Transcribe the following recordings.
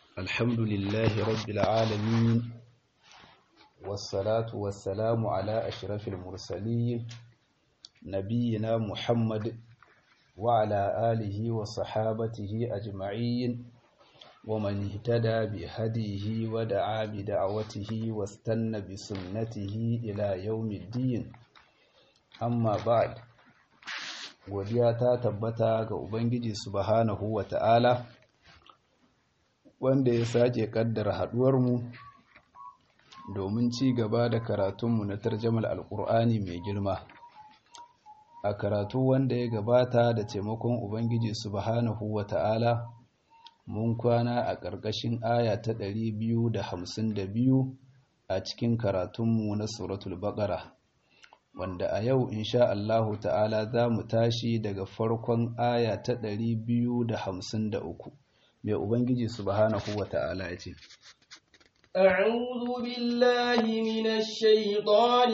الحمد لله رب العالمين والصلاة والسلام على أشرف المرسلين نبينا محمد وعلى آله وصحابته أجمعين ومن اهتدى بهديه ودعا بدعوته واستنى بسنته إلى يوم الدين أما بعد godiya ta tabbata ga Ubangiji subhanahu wa ta'ala wanda ya sake kaddara haduwarmu domin ci gaba da karatunmu na tarjamal alkur'ani mai girma a karatu wanda ya gabata da taimakon Ubangiji subhanahu wa ta'ala mun kwana a ƙarƙashin aya ta ɗari biyu da hamsin da biyu a cikin karatunmu na suratul baƙara wanda a yau insha Allahu ta'ala za mu tashi daga farkon aya ta ɗari biyu da hamsin da uku mai Ubangiji subhanahu wa ta'ala ya ce أعوذ بالله من الشيطان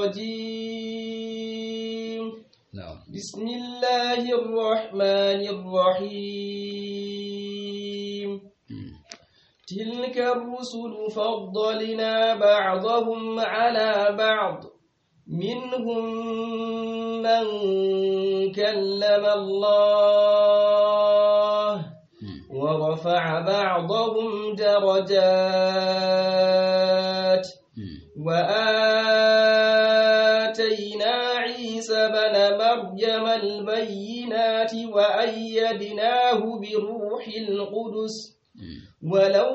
الرجيم na'am بسم الله الرحمن الرحيم تلك الرسل فضلنا بعضهم على بعض منهم من كلم الله ورفع بعضهم درجات وآتينا عيسى بن مريم البينات وأيدناه بروح القدس ولو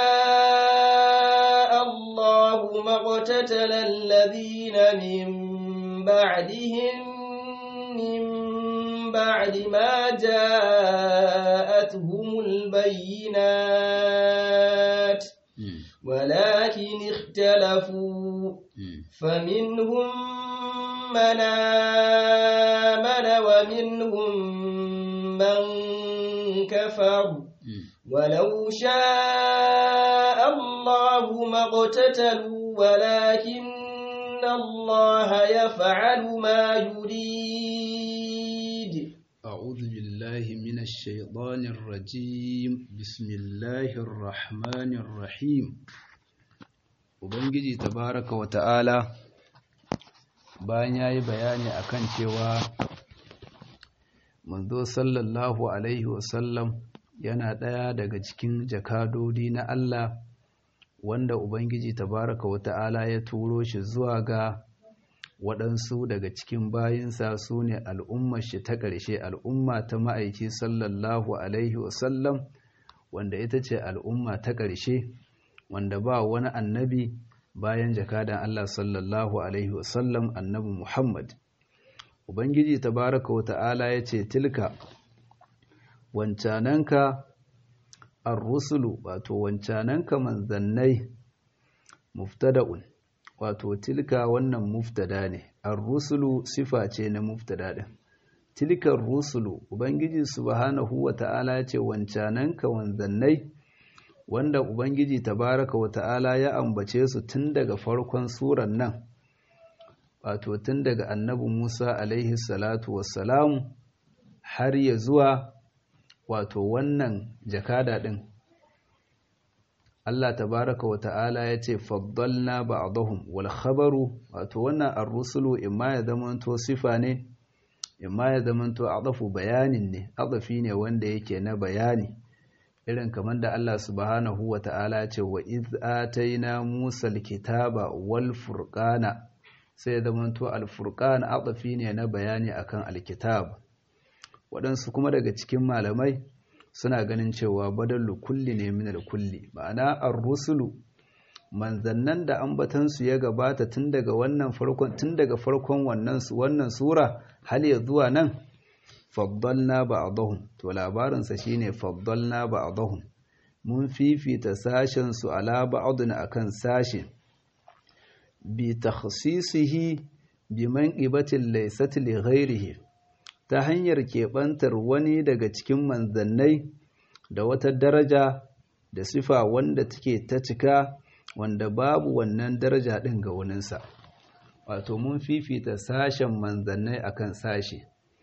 شاء الله ما اقتتل الذين من بعدهم من بعد ما جاءتهم البينات ولكن اختلفوا فمنهم من آمن ومنهم من كفر ولو شاء الله ما اقتتلوا ولكن الله يفعل ما يريد أعوذ بالله من الشيطان الرجيم بسم الله الرحمن الرحيم Ubangiji tabaraka wa ta'ala bayan ya yi bayani akan cewa manzo sallallahu Alaihi wasallam yana ɗaya daga cikin jakadodi na Allah wanda Ubangiji tabaraka wa ta'ala ya turo shi zuwa ga waɗansu daga cikin bayinsa su ne al'ummar shi ta ƙarshe al'umma ta ma'aiki sallallahu Alaihi wasallam wanda ita ce al'umma ta ƙarshe wanda ba wani annabi bayan jakadan Allah sallallahu Alaihi wasallam annabi Muhammad. Ubangiji tabaraka wa ta'ala ya ce tilka wancananka ar-rusulu wato wancananka manzannai muftada'un wato tilka wannan muftada ne ar-rusulu sifa ce na muftada din tilka ar-rusulu ubangiji subhanahu wata'ala ya ce wancananka wanzannai wanda ubangiji tabaraka wata'ala ya ambace su tun daga farkon suran nan wato tun daga annabi Musa alaihi salatu wassalamu har ya zuwa wato wannan jakada din Allah tabaraka wa ta'ala ya ce faddalna ba'dahum wal khabaru wato wannan ar-rusulu imma ya zamanto sifa ne imma ya zamanto adafu bayanin ne adafi ne wanda yake na bayani irin kamar da Allah subhanahu wa ta'ala ya ce wa iz ataina Musa al-kitaba wal furqana sai ya zamanto al-furqan adafi ne na bayani akan al-kitab waɗansu kuma daga cikin malamai suna ganin cewa badallu kulli ne min kulli ma'ana ar-rusulu manzannan da ambatansu ya gabata tun daga wannan farkon tun daga farkon wannan wannan sura hal ya zuwa nan faddalna ba'dahum to labarin sa shine faddalna ba'dahum mun fifita sashen su ala ba'dun akan sashe bi takhsisihi bi manqibatin laysat li ghairihi ta hanyar keɓantar wani daga cikin manzannai da wata daraja da sifa wanda take ta cika wanda babu wannan daraja ɗin ga waninsa wato mun fifita sashen manzannai akan sashe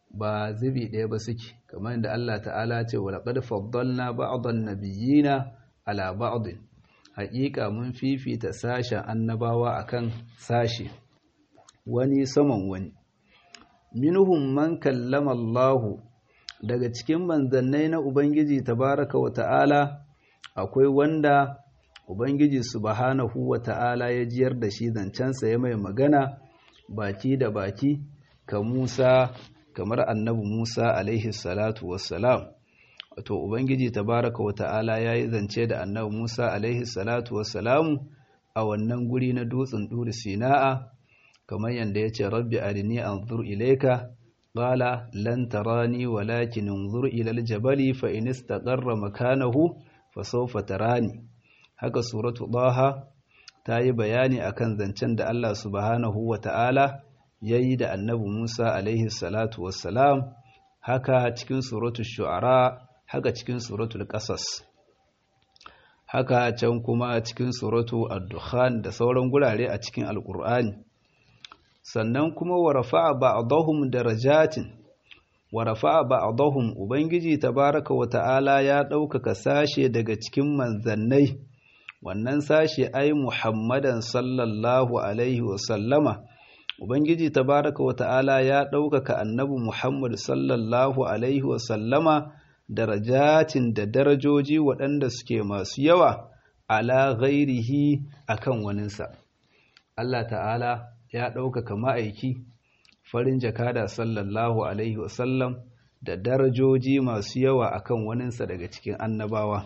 ba zubi ɗaya ba suke kamar yadda Allah ta'ala ce wa laqad faddalna ba'dhan nabiyyina ala ba'd haƙiƙa mun fifita sashen annabawa akan sashi wani saman wani minhum man kallama Allah daga cikin manzannai na Ubangiji tabaraka wa ta'ala akwai wanda Ubangiji subhanahu wa ta'ala ya jiyar da shi zancensa ya mai magana baki da baki ka Musa kamar annabi Musa alaihi salatu wassalam wato Ubangiji tabaraka wa ta'ala ya yi zance da annabi Musa alaihi salatu wassalamu a wannan guri na dutsen ɗuri sina'a kamar yadda ya ce rabbi arini anzur ilaika qala lan tarani walakin anzur ila aljabali fa in istaqarra makanahu fa sawfa tarani haka suratu daha ta yi bayani akan zancen da Allah subhanahu wata'ala yayi da annabi Musa alaihi salatu wassalam haka cikin suratu shu'ara haka cikin suratul qasas haka can kuma cikin suratu ad-dukhan da sauran gurare a cikin alqur'ani sannan kuma wa rafa'a ba'dahum darajatin wa rafa'a ba'dahum ubangiji tabaraka wa ta'ala ya ɗaukaka sashe daga cikin manzannai wannan sashe ai muhammadan sallallahu alaihi wa sallama ubangiji tabaraka wa ta'ala ya ɗaukaka annabi muhammad sallallahu alaihi wa sallama darajatin da darajoji waɗanda suke masu yawa ala ghairihi akan waninsa Allah ta'ala ya ɗaukaka ma'aiki farin jakada sallallahu alaihi wasallam da darajoji masu yawa akan waninsa daga cikin annabawa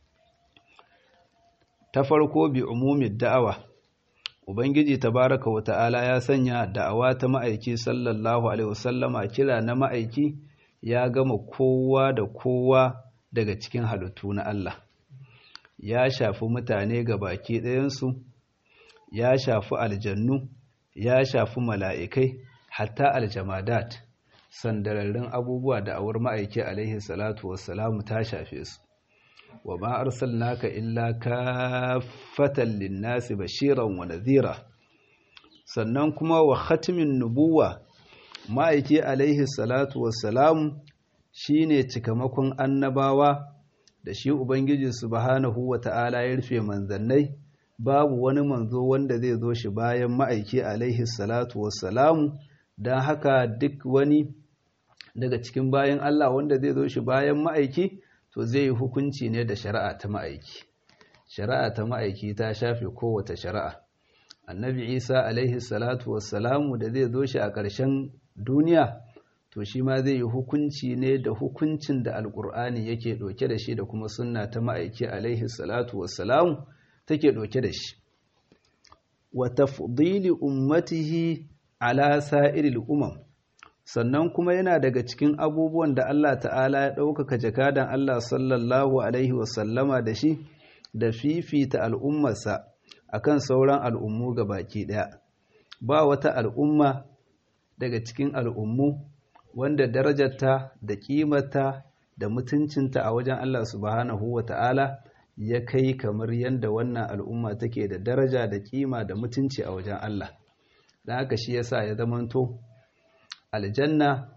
ta farko bi umumin da'awa ubangiji tabaraka wa ta'ala ya sanya da'awa ta ma'aiki sallallahu alaihi wasallama kira na ma'aiki ya gama kowa da kowa daga cikin halittu na Allah ya shafi mutane ga baki ɗayansu ya shafi aljannu ya shafi mala'ikai hatta aljamadat sandararrun abubuwa da awar ma'aiki alaihi salatu wassalamu ta shafe su wa ma arsalnaka illa kaffatan linnasi bashiran wa nadhira sannan kuma wa khatimin nubuwa ma'aiki alaihi salatu wassalamu shine cikamakon annabawa da shi ubangiji subhanahu wa ta'ala ya rufe manzannai babu wani manzo wanda zai zo shi bayan ma'aiki alaihi salatu wassalamu don haka duk wani daga cikin bayan Allah wanda zai zo shi bayan ma'aiki to zai yi hukunci ne da shari'a ta ma'aiki shari'a ta ma'aiki ta shafe kowace shari'a annabi isa alaihi salatu wassalamu da zai zo shi a ƙarshen duniya to shi ma zai yi hukunci ne da hukuncin da alƙur'ani yake ɗauke da shi da kuma sunna ta ma'aiki alaihi salatu wassalamu take ɗauke da shi wa tafdili ummatihi ala sa'iril umam sannan kuma yana daga cikin abubuwan da Allah ta'ala ya ɗaukaka jakadan Allah sallallahu alaihi wasallama da shi da fifita al'ummarsa akan sauran al'ummu ga baki ɗaya ba wata al'umma daga cikin al'ummu wanda darajarta da ƙimarta da mutuncinta a wajen Allah subhanahu wa ta'ala ya kai kamar yadda wannan al'umma take da daraja da kima da mutunci a wajen Allah don haka shi yasa ya zamanto aljanna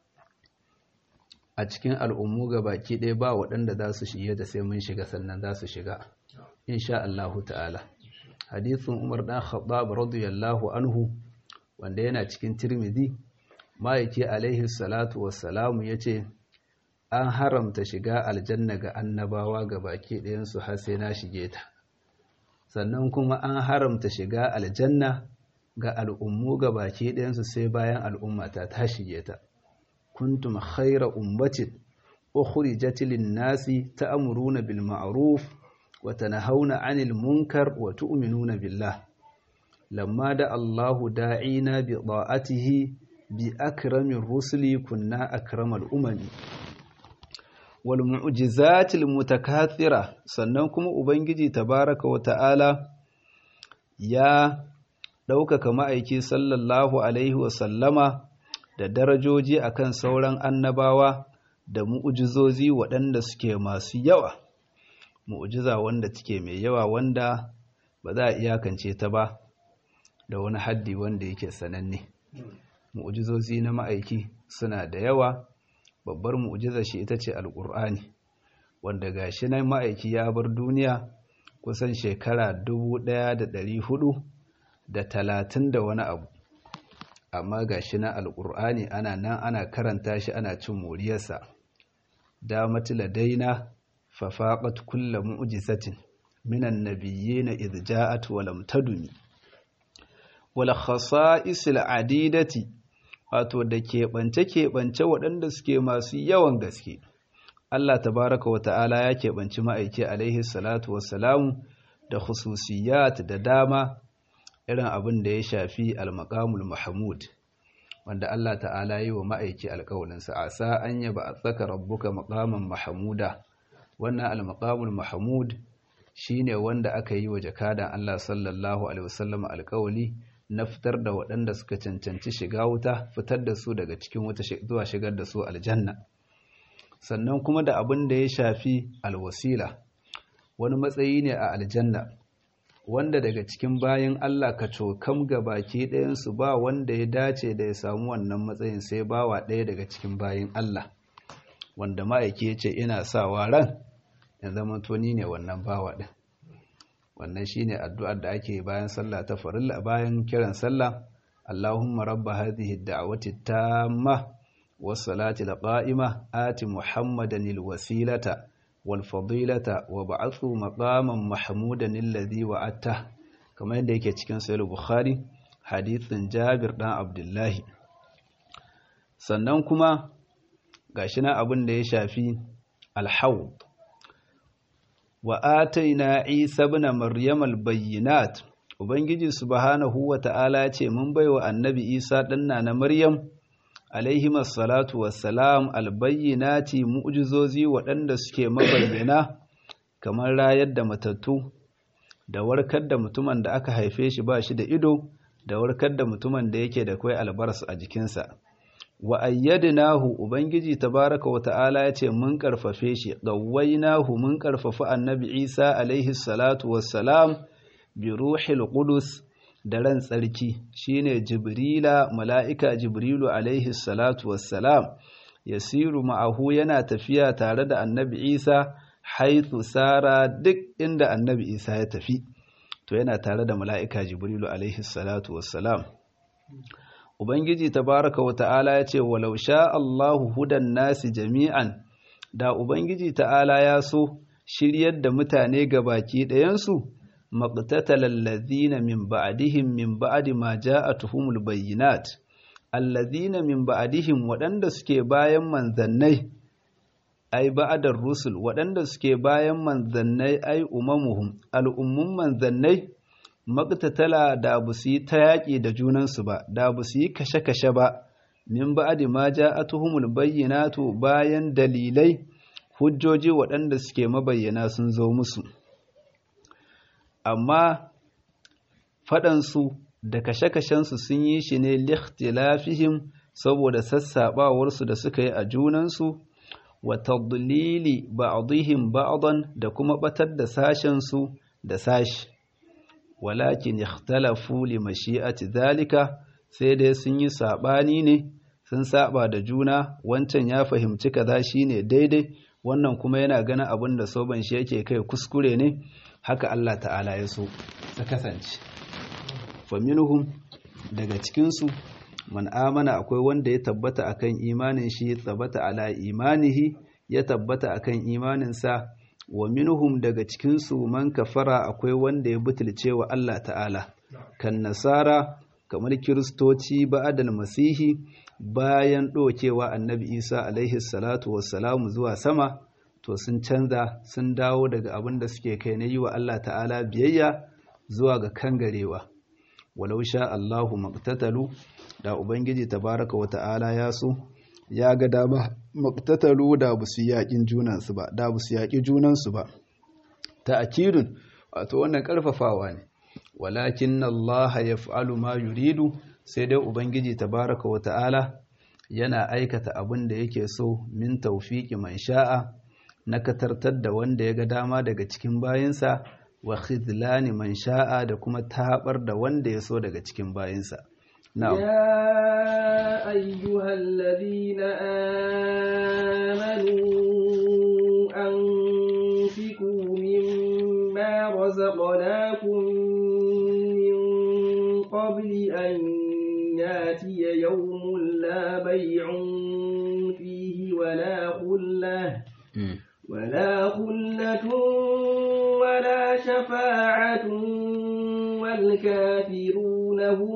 a cikin al'ummu ga baki ɗaya ba waɗanda za su shige da sai mun shiga sannan za su shiga insha Allahu ta'ala hadithun Umar dan Khattab radiyallahu anhu wanda yana cikin Tirmidhi ma'aiki alaihi salatu wassalamu yace an haramta shiga aljanna ga annabawa ga baki ɗayansu har sai na shige ta sannan kuma an haramta shiga aljanna ga al'ummu ga baki ɗayansu sai bayan al'ummata ta shige ta kuntum khaira ummatin ukhrijat lin-nasi ta'muruna bil ma'ruf wa tanhauna 'anil munkar wa tu'minuna billah lamma da Allahu da'ina bi da'atihi bi akramir rusuli kunna akramal umami wal mu'jizatil mutakathira sannan kuma ubangiji tabaraka wa ta'ala ya ɗaukaka ma'aiki sallallahu alaihi wa sallama da darajoji akan sauran annabawa da mu'jizozi waɗanda suke masu yawa mu'jiza wanda take mai yawa wanda ba za a iyakance ta ba da wani haddi wanda yake sananne mu'jizozi na ma'aiki suna da yawa babbar mu'jizar shi ita ce alƙur'ani wanda gashi nan ma'aiki ya bar duniya kusan shekara dubu ɗaya da ɗari hudu da talatin da wani abu amma gashi na alƙur'ani ana nan ana karanta shi ana cin moriyarsa damat ladaina fafaqat kullu mu'jizatin minan nabiyyin idh ja'at wa lam taduni wal khasa'is al adidati wato da keɓance keɓance waɗanda suke masu yawan gaske Allah tabaraka wa ta'ala ya keɓanci ma'aiki alaihi salatu wassalamu da khususiyat da dama irin abin da ya shafi al-maqamul mahmud wanda Allah ta'ala yi wa ma'aiki alƙawalinsa a sa an yaba a tsaka rabbuka maqaman mahmuda wannan al-maqamul mahmud shine wanda aka yi wa jakadan Allah sallallahu alaihi wasallam alƙawali na fitar da waɗanda suka cancanci shiga wuta fitar da su daga cikin wuta zuwa shigar da su aljanna sannan kuma da abin da ya shafi alwasila wani matsayi ne a aljanna wanda daga cikin bayan Allah ka cokam ga baki ɗayansu ba wanda ya dace da ya samu wannan matsayin sai bawa ɗaya daga cikin bayan Allah wanda ma'aiki ya ce ina sawa ran ya zama toni ne wannan bawa ɗin wannan shi ne addu'ar da ake bayan sallah ta farilla bayan kiran sallah Allahumma rabba hadhihi da'wati tamma was salati qa'ima ati muhammadan wasilata والفضيلة وبعثه مقاما محمودا الذي وعدته كما yadda yake cikin sahih bukhari hadithin Jabir dan Abdullahi sannan kuma gashi na abin da ya shafi al-hawd wa ataina Isa ibn Maryam al-bayyinat ubangiji subhanahu wa ta'ala ce mun baiwa annabi Isa danna na Maryam alaihim salatu wassalam albayyinati mu'jizozi waɗanda suke mabayyana kamar rayar da matattu da warkar da mutumin da aka haife shi ba shi da ido da warkar da mutumin da yake da kai albarsu a jikinsa wa ayyadnahu ubangiji tabaraka wa ta'ala yace mun karfafe shi gawwainahu mun karfafa annabi Isa alaihi salatu wassalam bi ruhil qudus da ran tsarki shine jibrila mala'ika jibrilu alaihi salatu wassalam yasiru ma'ahu yana tafiya tare da annabi isa haithu sara duk inda annabi isa ya tafi to yana tare da mala'ika jibrilu alaihi salatu wassalam ubangiji tabaraka wa ta'ala ya ce walau sha Allahu hudan nasi jami'an da ubangiji ta'ala ya so shiryar da mutane ga baki ɗayansu مقتتل الذين من بعدهم من بعد ما جاءتهم البينات الذين من بعدهم waɗanda suke bayan manzannai ai ba'adar rusul waɗanda suke bayan manzannai ai umamuhum al'ummun manzannai maqtatala da bu su yi ta yaƙi da junansu ba da bu su yi kashe-kashe ba min ba'di ma ja'atuhumul bayyinatu bayan dalilai hujjoji waɗanda suke mabayyana sun zo musu amma faɗansu da kashe-kashensu sun yi shi ne likhtilafihim saboda sassaɓawarsu da suka yi a junansu wa tadlili ba'dihim ba'dan da kuma batar da sashensu da sashi walakin ikhtalafu li mashi'ati zalika sai dai sun yi sabani ne sun saba da juna wancan ya fahimci kaza shine daidai wannan kuma yana ganin abin da soban shi yake kai kuskure ne haka Allah ta'ala ya so ta kasance faminhum daga cikinsu man amana akwai wanda ya tabbata akan imanin shi ya tabbata ala imanihi ya tabbata akan imaninsa wa minhum daga cikinsu man kafara akwai wanda ya butulce wa Allah ta'ala kan nasara kamar kiristoci ba'adal masihi bayan ɗokewa annabi isa alaihi salatu wassalamu zuwa sama to sun canza sun dawo daga abin da suke kai na yi wa Allah ta'ala biyayya zuwa ga kangarewa walau sha Allahu maqtatalu da ubangiji tabaraka wa ta'ala ya so ya ga dama maqtatalu da bu su yaƙin junansu ba da bu su yaƙi junansu ba ta'kidun wato wannan karfafawa ne walakin Allah yaf'alu ma yuridu sai dai ubangiji tabaraka wa ta'ala yana aikata abin da yake so min tawfiqi man sha'a na katartar da wanda ya ga dama daga cikin bayinsa wa khidlani man sha'a da kuma tabar da wanda ya so daga cikin bayinsa na'am يا أيها الذين آمنوا أنفقوا مما رزقناكم من قبل أن ياتي يوم لا بيع فيه ولا خلة ولا خلة ولا شفاعة والكافرون هم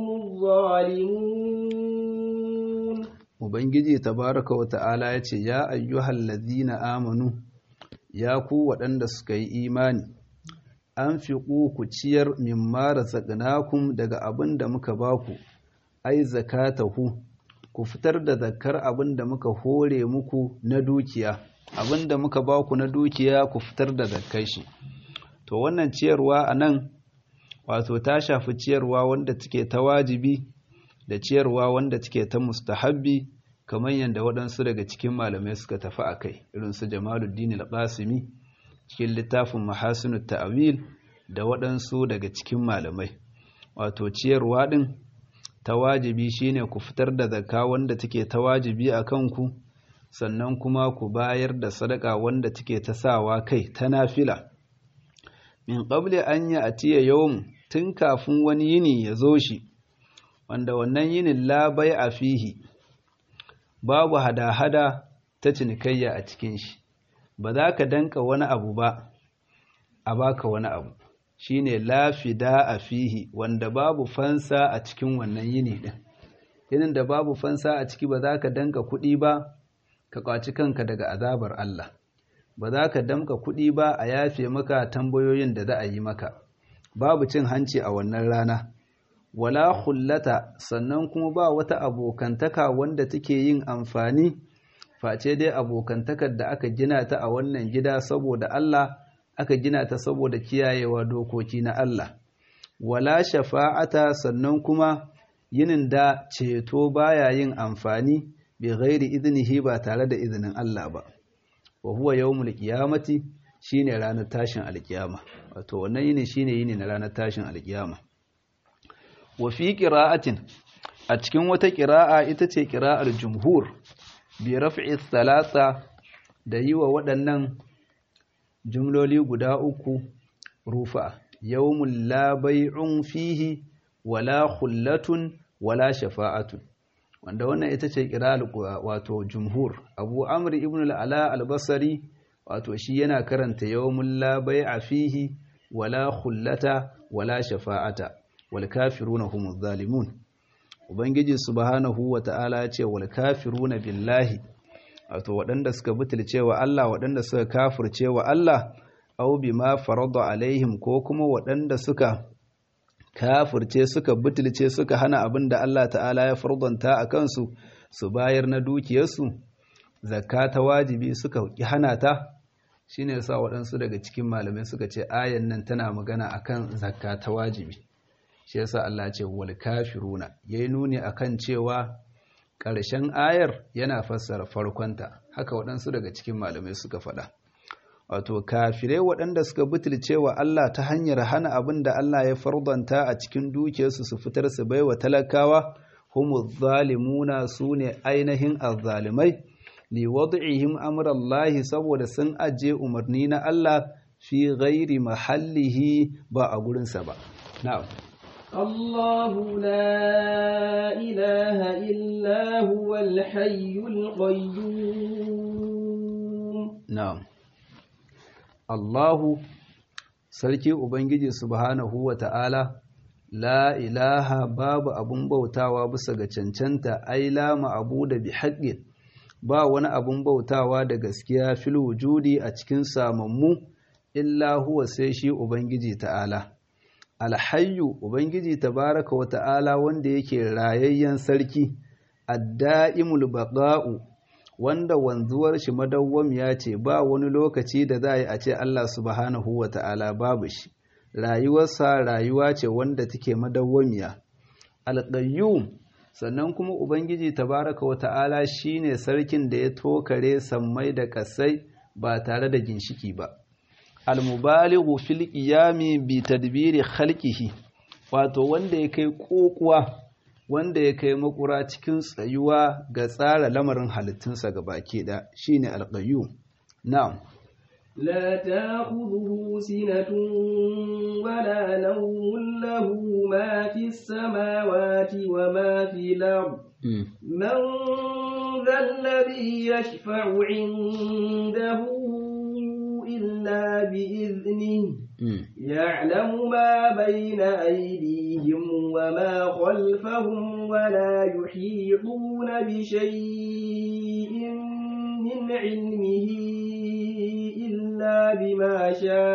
الظالمون Ubangiji tabaraka wa ta'ala ya ce, Ya ayyuhal ladina amanu, ya ku waɗanda suka yi imani, an fi ku ciyar min mara zaƙinakun daga abin da muka baku, ai zakatahu, ku fitar da zakar abin da muka hore muku na dukiya, abin da muka baku na dukiya ku fitar da zakkar shi. To wannan ciyarwa a nan, wato ta shafi ciyarwa wanda take ta wajibi, da ciyarwa wanda take ta mustahabbi kamar yadda waɗansu daga cikin malamai suka tafi a kai irin su Jamaluddin al-Qasimi cikin littafin Mahasinut Ta'wil da waɗansu daga cikin malamai wato ciyarwa ɗin ta wajibi shine ku fitar da zakka wanda take ta wajibi a kanku sannan kuma ku bayar da sadaka wanda take ta sawa kai ta nafila min qabli an ya atiya yawm tun kafin wani yini ya zo shi wanda wannan yinin labai a fihi babu hada-hada ta cinikayya a cikin shi ba za ka danka wani abu ba a baka wani abu shine lafida a fihi wanda babu fansa a cikin wannan yini din yinin da babu fansa a ciki ba za ka danka kuɗi ba ka kwaci kanka daga azabar Allah ba za ka damka kuɗi ba a yafe maka tambayoyin da za a yi maka babu cin hanci a wannan rana wala hullata sannan kuma ba wata abokantaka wanda take yin amfani face dai abokantakar da aka gina ta a wannan gida saboda Allah aka gina ta saboda kiyayewa dokoki na Allah wala shafa'ata sannan kuma yinin da ceto baya yin amfani bi ghairi idnihi ba tare da izinin Allah ba wa huwa yawmul qiyamati shine ranar tashin alkiyama wato wannan yini shine yini na ranar tashin alkiyama wa fi qira'atin a cikin wata qira'a ita ce qira'ar jumhur bi raf'i thalatha da yi wa waɗannan jumloli guda uku rufa yawmul la bay'un fihi wala khullatun wala shafa'atun wanda wannan ita ce qira'ar wato jumhur abu amr ibn al-ala al-basri wato shi yana karanta yawmul la bay'a fihi wala khullata wala shafa'ata wal kafiruna humuz zalimun ubangiji subhanahu wata'ala ya ce wal kafiruna billahi wato waɗanda suka butulce wa Allah waɗanda suka kafirce wa Allah aw bima farada alaihim ko kuma waɗanda suka kafirce suka butulce suka hana abin da Allah ta'ala ya fardanta a kansu su bayar na dukiyarsu zakka ta wajibi suka hana ta shine yasa waɗansu daga cikin malamai suka ce ayan nan tana magana akan zakka ta wajibi shi yasa Allah ce wal kafiruna yayi nuni akan cewa ƙarshen ayar yana fassara farkonta haka waɗansu daga cikin malamai suka faɗa wato kafirai waɗanda suka butulce wa Allah ta hanyar hana abin da Allah ya fardanta a cikin dukiyarsu su fitar su baiwa talakawa humu zalimuna su ne ainihin azzalimai li wad'ihim amrallahi saboda sun aje umarni na Allah fi ghairi mahallihi ba a gurinsa ba na'am الله لا إله إلا هو الحي القيوم na'am Allahu sarki ubangiji subhanahu wa ta'ala la ilaha babu abun bautawa bisa ga cancanta ai la ma'abuda bi haqqin ba wani abun bautawa da gaskiya fil wujudi a cikin samammu illa huwa sai shi ubangiji ta'ala alhayyu ubangiji tabaraka wa ta'ala wanda yake rayayyen sarki adda'imul baqa'u wanda wanzuwar shi madawwamiya ce ba wani lokaci da za a yi a ce Allah subhanahu wa ta'ala babu shi rayuwarsa rayuwa ce wanda take madawwamiya alqayyum sannan kuma ubangiji tabaraka wa ta'ala shine sarkin da ya tokare sammai da kasai ba tare da ginshiki ba almubalighu fil qiyami bi tadbiri khalqihi wato wanda ya kai kokuwa wanda ya kai makura cikin tsayuwa ga tsara lamarin halittunsa ga baki da shine alqayyum na'am لا تأخذه سنة ولا نوم له ما في السماوات وما في الأرض من ذا الذي يشفع عنده إلا بإذنه يعلم ما بين أيديهم وما خلفهم ولا يحيطون بشيء من علمه إلا بما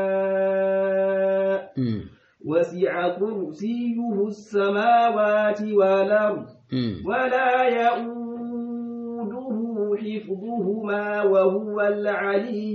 شاء وسع كرسيه السماوات والأرض ولا يؤوده حفظهما وهو العلي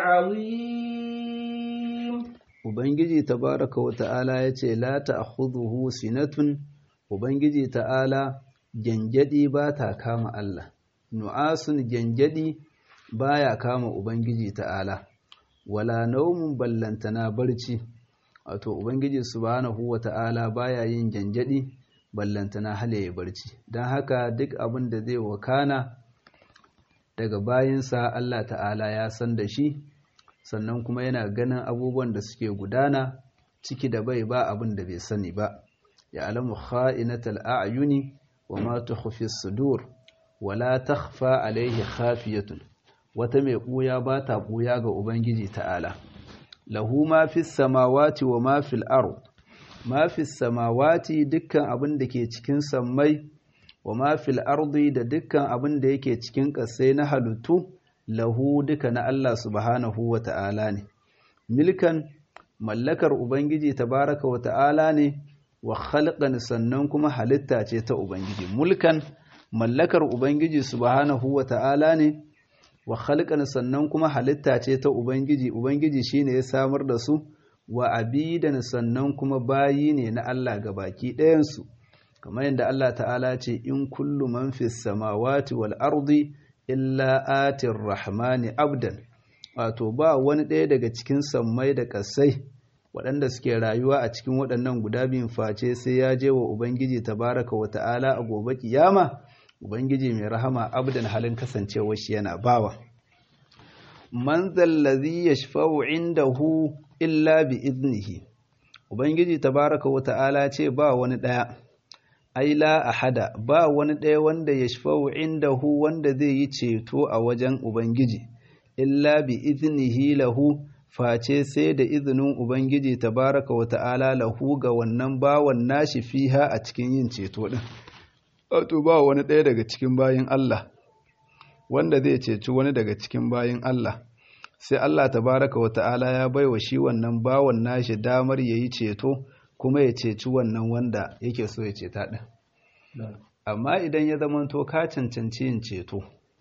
العظيم Ubangiji tabaraka wa ta'ala ya ce, La ta'khudhuhu sinatun, Ubangiji ta'ala gyangyaɗi ba ta kama Allah, nu'asun gyangyaɗi ba ya kama Ubangiji ta'ala, wala naumun ballantana barci, wato Ubangiji subhanahu wa ta'ala ba ya yin gyangyaɗi ballantana halaye barci, don haka duk abin da zai wakana daga bayinsa Allah ta'ala ya san da shi. sannan kuma yana ganin abubuwan da suke gudana ciki da bai ba abin da bai sani ba ya alamu kha'inatal a'yuni wa ma tukhfi sudur wa la takhfa alayhi khafiyatun wata mai buya ba ta buya ga ubangiji ta'ala lahu ma fis samawati wa ma fil ard ma fis samawati dukkan abin da ke cikin sammai wa ma fil ardi da dukkan abin da yake cikin ƙasai na halittu lahu duka na Allah subhanahu wa ta'ala ne, milkan mallakar Ubangiji tabaraka wa ta'ala ne wa khalqan sannan kuma halitta ce ta Ubangiji, mulkan mallakar Ubangiji subhanahu wa ta'ala ne wa khalqan sannan kuma halitta ce ta Ubangiji, Ubangiji shi ne ya samar da su wa abidan sannan kuma bayi ne na Allah ga baki ɗayansu, kamar yadda Allah ta'ala ce in kullu man fis samawati wal ardi illa atir rahmani abdan wato ba wani ɗaya daga cikin sammai da ƙasai waɗanda suke rayuwa a cikin waɗannan guda biyun face sai ya je wa ubangiji tabaraka wa ta'ala a gobe kiyama ubangiji mai rahama abdan halin kasancewar shi yana bawa man zallazi yashfa'u indahu illa bi iznihi ubangiji tabaraka wa ta'ala ce ba wani ɗaya ai la ahada ba wani ɗaya wanda ya shafa'u indahu wanda zai yi ceto a wajen Ubangiji, illa bi iznihi lahu face sai da izinin Ubangiji tabaraka wa ta'ala lahu ga wannan bawan nashi fiha a cikin yin ceto ɗin. Wato ba wani ɗaya daga cikin bayin Allah, wanda zai ceci wani daga cikin bayin Allah, sai Allah tabaraka wa ta'ala ya baiwa shi wannan bawan nashi damar ya yi ceto. kuma ya ceci wannan wanda yake so ya ceta ɗin. Amma idan ya zamanto ka cancanci yin ceto,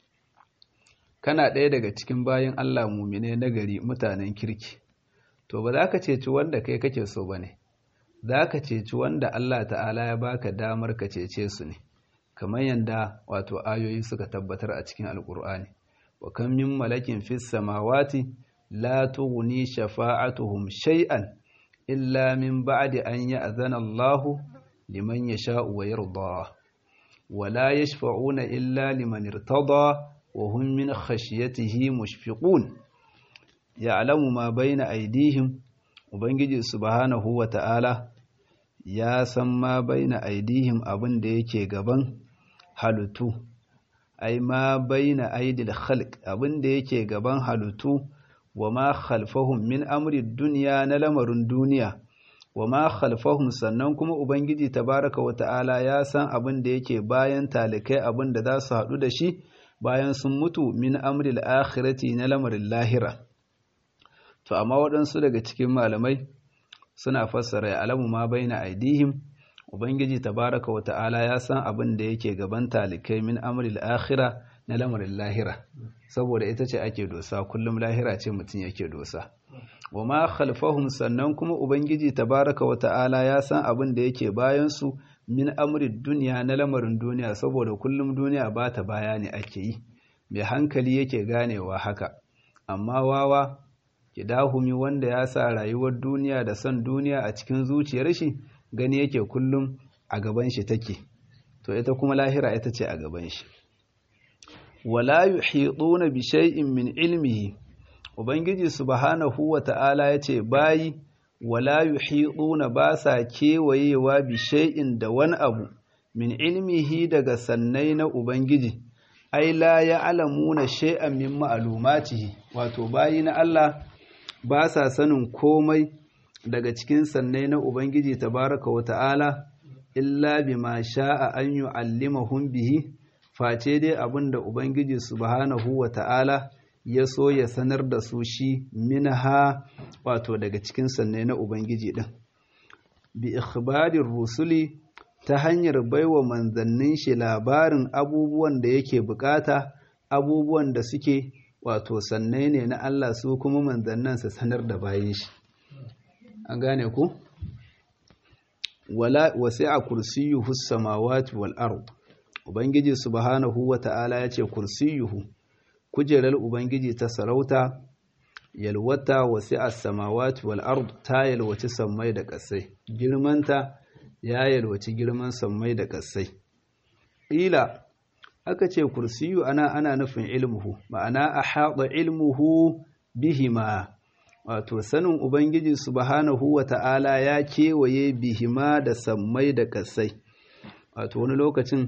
kana ɗaya daga cikin bayan Allah mumine nagari mutanen kirki, to ba za ka ceci wanda kai kake so ba ne, za ka ceci wanda Allah ta'ala ya baka damar ka cece su ne, kamar yadda wato ayoyi suka tabbatar a cikin Alƙur'ani. Wa kan min malakin fis samawati la tughni shafa'atuhum shay'an إلا من بعد أن يأذن الله لمن يشاء ويرضى ولا يشفعون إلا لمن ارتضى وهم من خشيته مشفقون يعلم ما بين أيديهم وبنجي سبحانه وتعالى ya san ma baina aidihim abin da yake gaban halittu ai ma baina aidil khalq abin da yake gaban halittu wa ma khalfahum min amri duniya na lamarin duniya wa ma khalfahum sannan kuma ubangiji tabaraka wa ta'ala ya san abin da yake bayan talikai abin da za su haɗu da shi bayan sun mutu min amril akhirati na lamarin lahira to amma waɗansu daga cikin malamai suna fassara ya alamu ma baina aidihim ubangiji tabaraka wa ta'ala ya san abin da yake gaban talikai min amril akhira na lamarin lahira saboda ita ce ake dosa kullum lahira ce mutum yake dosa wa ma khalfahum sannan kuma ubangiji tabaraka wa ta'ala ya san abin da yake bayan su min amrid duniya na lamarin duniya saboda kullum duniya ba ta baya ne ake yi mai hankali yake ganewa haka amma wawa kidahumi wanda ya sa rayuwar duniya da son duniya a cikin zuciyar shi gani yake kullum a gaban shi take to ita kuma lahira ita ce a gaban shi wala yuhiduna bi shay'in min ilmihi ubangiji subhanahu wata'ala yace bayi wala yuhiduna ba sa kewayewa bi shay'in da wani abu min ilmihi daga sannai na ubangiji ai la ya'lamuna shay'an min ma'lumatihi wato bayi na Allah ba sa sanin komai daga cikin sannai na ubangiji tabaraka wata'ala illa bima sha'a an yu'allimahum bihi face dai abin da Ubangiji subhanahu wa ta'ala ya so ya sanar da su shi minha wato daga cikin sanne na Ubangiji ɗin. Bi ikhbarin rusuli ta hanyar baiwa manzannin shi labarin abubuwan da yake bukata, abubuwan da suke wato sanne ne na Allah su kuma manzannin su sanar da bayan shi. An gane ku? Wala wasi'a kursiyuhu samawati wal ard. Ubangiji subhanahu wa ta'ala ya ce kursiyuhu, kujerar Ubangiji ta sarauta, yalwata wasi a samawati wal ard ta yalwaci sammai da ƙasai, girmanta ya yalwaci girman sammai da ƙasai. Ƙila, aka ce kursiyu ana ana nufin ilmuhu, ma'ana a haɗa ilmuhu bihima, wato sanin Ubangiji subhanahu wa ta'ala ya kewaye bihima da sammai da ƙasai. Wato wani lokacin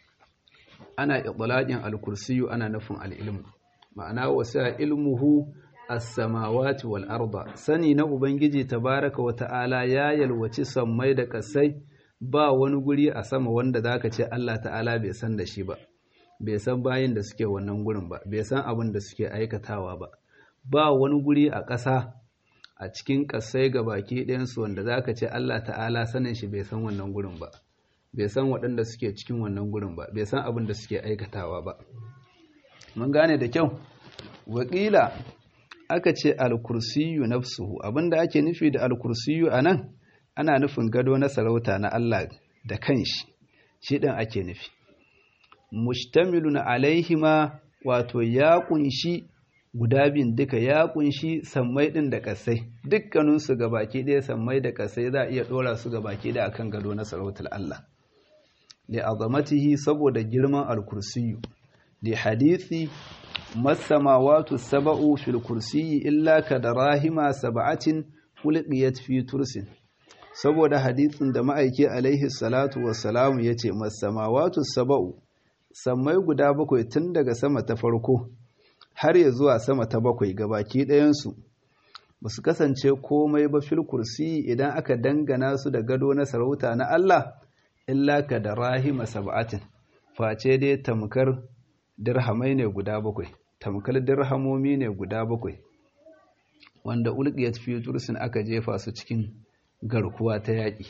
ana itlaqin al-kursiyu ana nufin al-ilm ma'ana wasa ilmuhu as-samawati wal arda sani na ubangiji tabaraka wa ta'ala ya yalwaci sammai da kasai ba wani guri a sama wanda zaka ce Allah ta'ala bai san da shi ba bai san bayin da suke wannan gurin ba bai san abin da suke aikatawa ba ba wani guri a ƙasa a cikin ƙasai ga baki ɗayansu wanda zaka ce Allah ta'ala sanin shi bai san wannan gurin ba bai san waɗanda suke cikin wannan gurin ba bai san abin da suke aikatawa ba mun gane da kyau wakila aka ce alkursiyu nafsuhu abinda ake nufi da alkursiyu a nan ana nufin gado na sarauta na Allah da kanshi shi ɗin ake nufi mustamilun alaihima wato ya kunshi guda biyun duka ya kunshi sammai ɗin da ƙasai dukkaninsu ga baki ɗaya sammai da ƙasai za a iya ɗora su ga baki ɗaya akan gado na sarautar Allah li'azamatihi saboda girman al-kursiyu li hadisi masamawatu sab'u fil kursiyyi illa kadarahima sab'atin ulqiyat fi tursin saboda hadisin da ma'aiki alaihi salatu wassalamu yace masamawatu sab'u sammai guda bakwai tun daga sama ta farko har ya zuwa sama ta bakwai gabaki ɗayan su basu kasance komai ba fil kursiyyi idan aka dangana su da gado na sarauta na Allah illa ka da rahima sab'atin face dai tamkar dirhamai ne guda bakwai tamkar dirhamomi ne guda bakwai wanda ulqiyat fi tursin aka jefa su cikin garkuwa ta yaƙi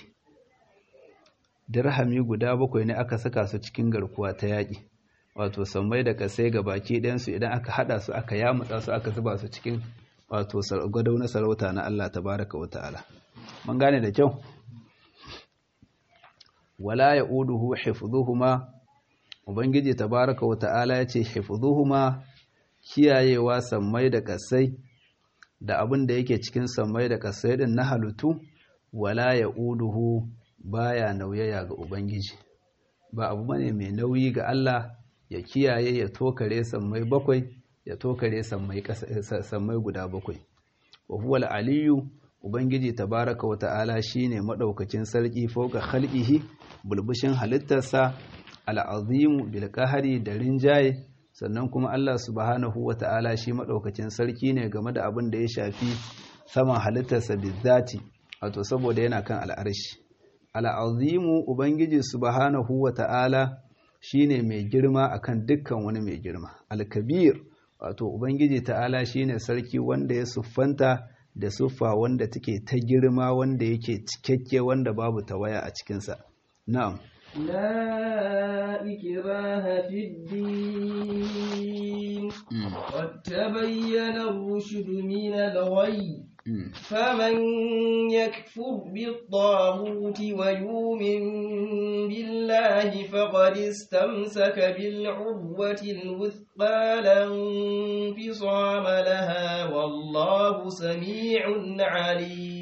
dirhami guda bakwai ne aka saka su cikin garkuwa ta yaƙi wato sammai da kasai ga baki ɗayansu idan aka haɗa su aka yamutsa su aka zuba su cikin wato gado na sarauta na Allah tabaraka wa ta'ala mun gane da kyau wala ya uduhu hifdhuhuma ubangiji tabaraka wa ta'ala yace hifdhuhuma kiyayewa sammai da kasai da abin da yake cikin sammai da kasai din na halutu wala ya uduhu baya nauyaya ga ubangiji ba abu bane mai nauyi ga Allah ya kiyaye ya tokare sammai bakwai ya tokare sammai sammai guda bakwai wa huwa aliyu Ubangiji tabaraka wa ta'ala shi ne maɗaukacin sarki fauka halƙihi bulbushin halittarsa al'azimu bilkahari da rinjaye sannan kuma Allah subhanahu wa ta'ala shi maɗaukacin sarki ne game da abin da ya shafi saman halittarsa bizzati wato saboda yana kan al'arshi al'azimu Ubangiji subhanahu wa ta'ala shi ne mai girma akan dukkan wani mai girma alkabir wato Ubangiji ta'ala shi ne sarki wanda ya siffanta da siffa wanda take ta girma wanda yake cikakke wanda babu tawaya a cikinsa. Na'am. لا إكراه في الدين قد تبين الرشد من الغي فمن يكفر بالطاغوت ويؤمن بالله فقد استمسك بالعروة الوثقى لا انفصام لها والله سميع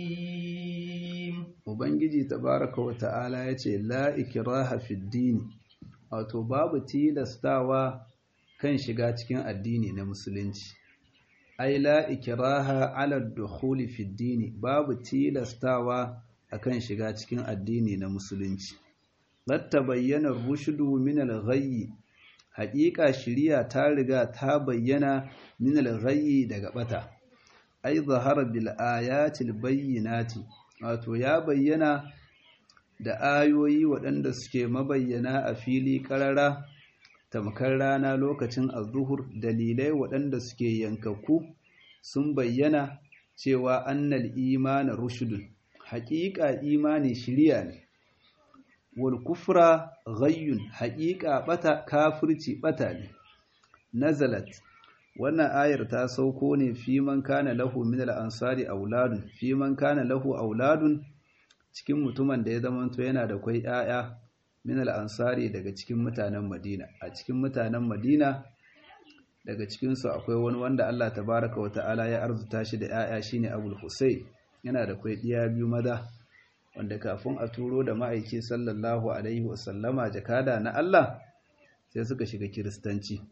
عليم Ubangiji tabaraka wa ta'ala ya ce, La ikiraha fiddini, wato babu tilastawa kan shiga cikin addini na musulunci ai la ikraha ala dukhuli fi dini babu tilastawa akan shiga cikin addini na musulunci latta bayyana rushdu min al-ghayy haqiqa shiriya ta riga ta bayyana min al-ghayy daga bata ai zahara bil ayati al-bayyinati wato ya bayyana da ayoyi waɗanda suke mabayyana a fili ƙarara tamkar rana lokacin azuhur dalilai waɗanda suke yankakku sun bayyana cewa annal imana rushudun haƙiƙa imani shirya ne wal kufra ghayyun haƙiƙa bata kafirci bata ne nazalat wannan ayar ta sauko ne fi man kana lahu min al ansari auladun fi man kana lahu auladun cikin mutumin da ya zamanto yana da kwai ‘ya'ya min al'ansari daga cikin mutanen Madina. A cikin mutanen Madina daga cikinsu akwai wani wanda Allah tabaraka wa ta'ala ya arzuta shi da ‘ya'ya shi ne Abul Hussein yana da kwai ɗiya biyu maza wanda kafin a turo da ma'aiki sallallahu Alaihi wasallama jakada na Allah sai suka shiga Kiristanci.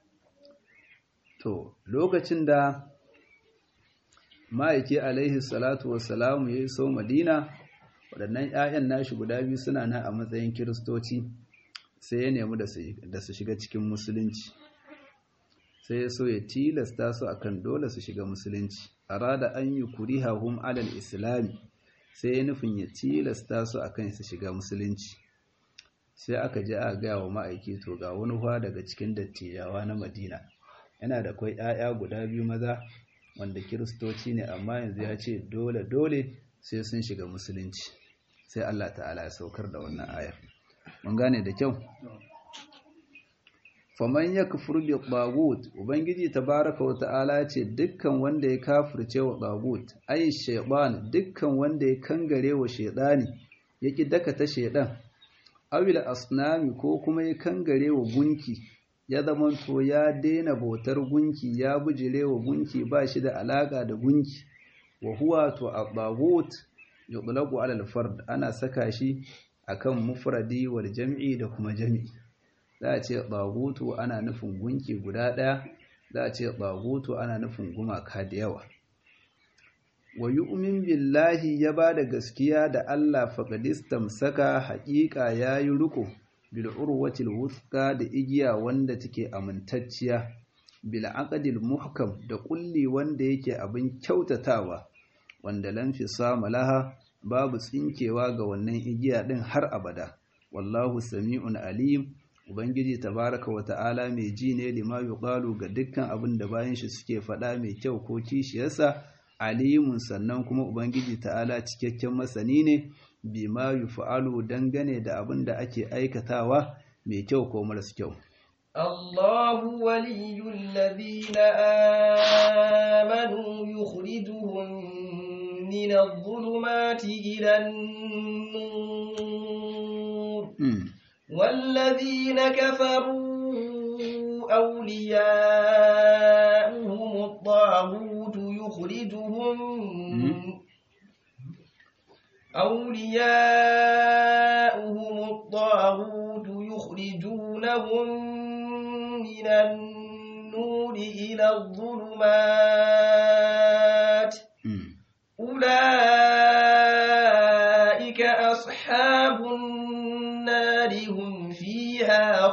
To, lokacin da ma'aiki Alaihi salatu wasalamu ya yi so Madina, waɗannan 'ya'yan nashi guda biyu suna nan a matsayin kiristoci sai ya nemi da su shiga cikin musulunci sai ya so ya tilasta su akan dole su shiga musulunci arada an yi kurihahum alal islami sai ya nufin ya tilasta su akan su shiga musulunci sai aka je a gaya wa ma'aiki to ga wani hwa daga cikin dattijawa na madina yana da kwai 'ya'ya guda biyu maza wanda kiristoci ne amma yanzu ya ce dole dole sai sun shiga musulunci sai Allah ta'ala ya saukar da wannan ayar mun gane da kyau faman yakfur bi tagut ubangiji tabaraka wa ta'ala ce dukkan wanda ya kafirce wa tagut ay shaytan dukkan wanda ya kangare wa shaytani yaki daka ta shaydan awil asnami ko kuma ya kangare wa gunki ya zamanto ya daina bautar gunki ya bujire wa gunki ba shi da alaka da gunki wa huwa to at-tagut yutlaqu ala al-fard ana saka shi akan mufradi wal jam'i da kuma jam'i za a ce tagutu ana nufin gunki guda daya za a ce tagutu ana nufin gumaka da yawa wa yu'min billahi ya bada gaskiya da Allah faqadistam saka haƙiƙa yayi riko bil urwatil wuthqa da igiya wanda take amintacciya bil aqdil muhkam da kulli wanda yake abin kyautatawa wanda lam fisama laha babu tsinkewa ga wannan igiya din har abada wallahu sami'un alim ubangiji tabaraka wa ta'ala mai ji ne lima yuqalu ga dukkan abin da bayan shi suke faɗa mai kyau ko kishiyarsa alimun sannan kuma ubangiji ta'ala cikakken masani ne bima yuf'alu dangane da abin da ake aikatawa mai kyau ko maras kyau الله ولي الذين آمنوا يخرجهم من الظلمات إلى النور والذين كفروا أولياؤهم الطاغوت يخرجهم أولياؤهم الطاغوت يخرجونهم من النور إلى الظلمات أولئك أصحاب النار هم فيها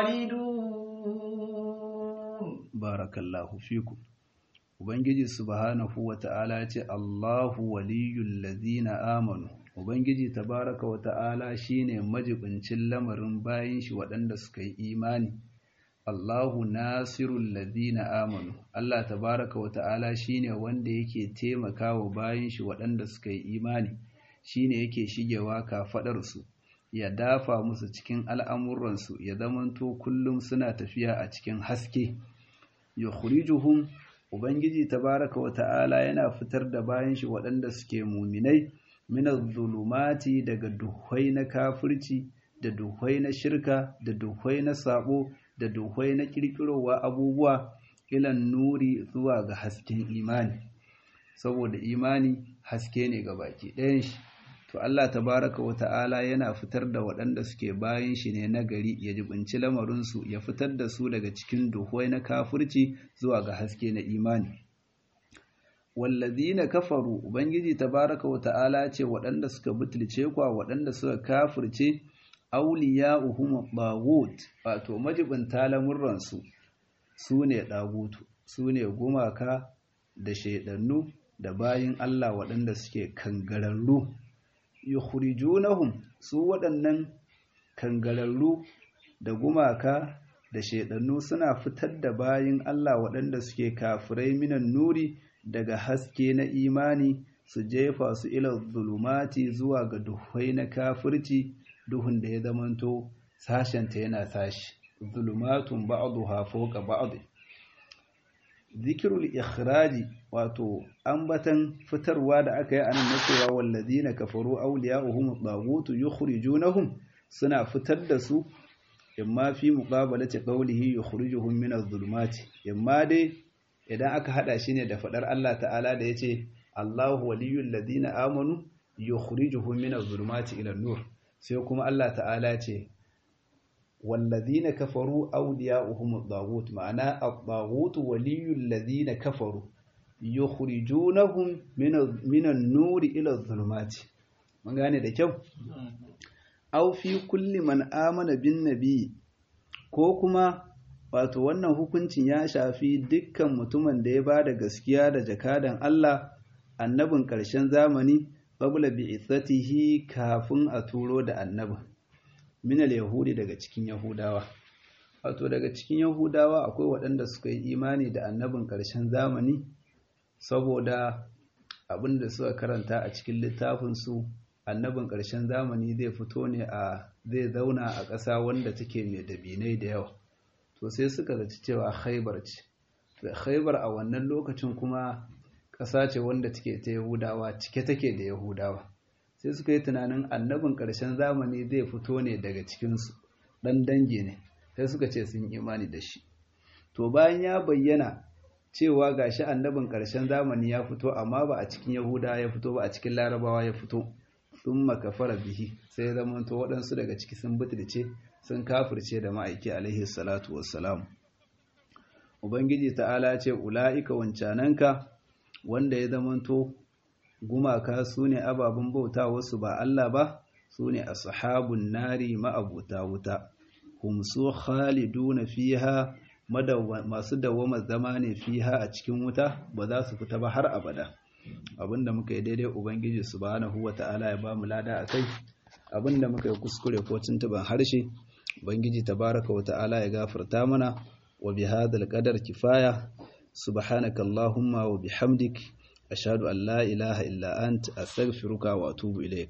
خالدون بارك الله فيكم Ubangiji subhanahu wa ta'ala ce Allahu waliyul ladina amanu Ubangiji tabaraka wa ta'ala shine majibincin lamarin bayin shi waɗanda suka yi imani Allahu nasirul ladina amanu Allah tabaraka wa ta'ala shine wanda yake taimakawa bayin shi waɗanda suka yi imani shine yake shigewa kafadar su ya dafa musu cikin al'amuran su ya zamanto kullum suna tafiya a cikin haske yukhrijuhum ubangiji tabaraka wa ta'ala yana fitar da bayin shi waɗanda suke muminai minaz zulumati daga duhwai na kafirci da duhwai na shirka da duhwai na sabo da duhwai na kirkirowa abubuwa ilan nuri zuwa ga hasken imani saboda imani haske ne ga baki ɗayan shi to Allah tabaraka wa ta'ala yana fitar da waɗanda suke bayan shi ne na gari ya jibinci lamarinsu ya fitar da su daga cikin duhuwai na kafirci zuwa ga haske na imani wallazina kafaru ubangiji tabaraka wa ta'ala ce waɗanda suka butulce kwa waɗanda suka kafirce awliya'uhum taghut wato majibinta lamurransu su ne ɗagutu su ne gumaka da shaidannu da bayin Allah waɗanda suke kangararru yukhrijunahum su waɗannan kangararru da gumaka da shaidannu suna fitar da bayin Allah waɗanda suke kafirai minan nuri daga haske na imani su jefa su ila zulumati zuwa ga duhai na kafirci duhun da ya zamanto sashenta yana sashi zulumatun ba'duha fawqa ba'd zikirul ikhraji wato ambatan fitarwa da aka yi anan na cewa wallazina kafaru awliya'uhum taghutu yukhrijunahum suna fitar da su imma fi muqabalati qawlihi yukhrijuhum min adh-dhulumati imma dai idan aka hada shi ne da fadar Allah ta'ala da yace Allahu waliyul ladina amanu yukhrijuhum min adh-dhulumati ila an-nur sai kuma Allah ta'ala ce والذين كفروا أولياؤهم الطاغوت معناه الطاغوت ولي الذين كفروا يخرجونهم من من النور إلى الظلمات من gane da kyau aw fi kulli man amana bin nabi ko kuma wato wannan hukuncin ya shafi dukkan mutumin da ya ba da gaskiya da jakadan Allah annabin ƙarshen zamani qabla bi'ithatihi kafin a turo da annabin minal yahudi daga cikin yahudawa wato daga cikin yahudawa akwai waɗanda suka yi imani da annabin ƙarshen zamani saboda abin da suka karanta a cikin littafinsu annabin ƙarshen zamani zai fito ne a zai zauna a ƙasa wanda take mai dabinai da yawa to sai suka zaci cewa khaibar ce khaibar a wannan lokacin kuma ƙasa ce wanda take ta yahudawa cike take da yahudawa sai suka yi tunanin annabin ƙarshen zamani zai fito ne daga cikinsu ɗan dangi ne sai suka ce sun imani da shi to bayan ya bayyana cewa ga shi annabin ƙarshen zamani ya fito amma ba a cikin yahuda ya fito ba a cikin larabawa ya fito sun makafara bihi sai zamanto waɗansu daga ciki sun butulce sun kafirce da ma'aiki alaihi salatu wassalam ubangiji ta'ala ce ula'ika wancananka wanda ya zamanto gumaka su ne ababen bauta wasu ba Allah ba su ne ashabun nari ma'abuta wuta hum su khaliduna fiha masu dawama zama ne fiha a cikin wuta ba za su fita ba har abada abinda muka yi daidai ubangiji subhanahu wata'ala ya ba mu lada akai abinda muka yi kuskure ko tuntuban harshe ubangiji tabaraka wata'ala ya gafarta mana wa bihadhal qadar kifaya subhanakallahumma wa bihamdik أشهد أن لا إله إلا أنت أستغفرك وأتوب إليك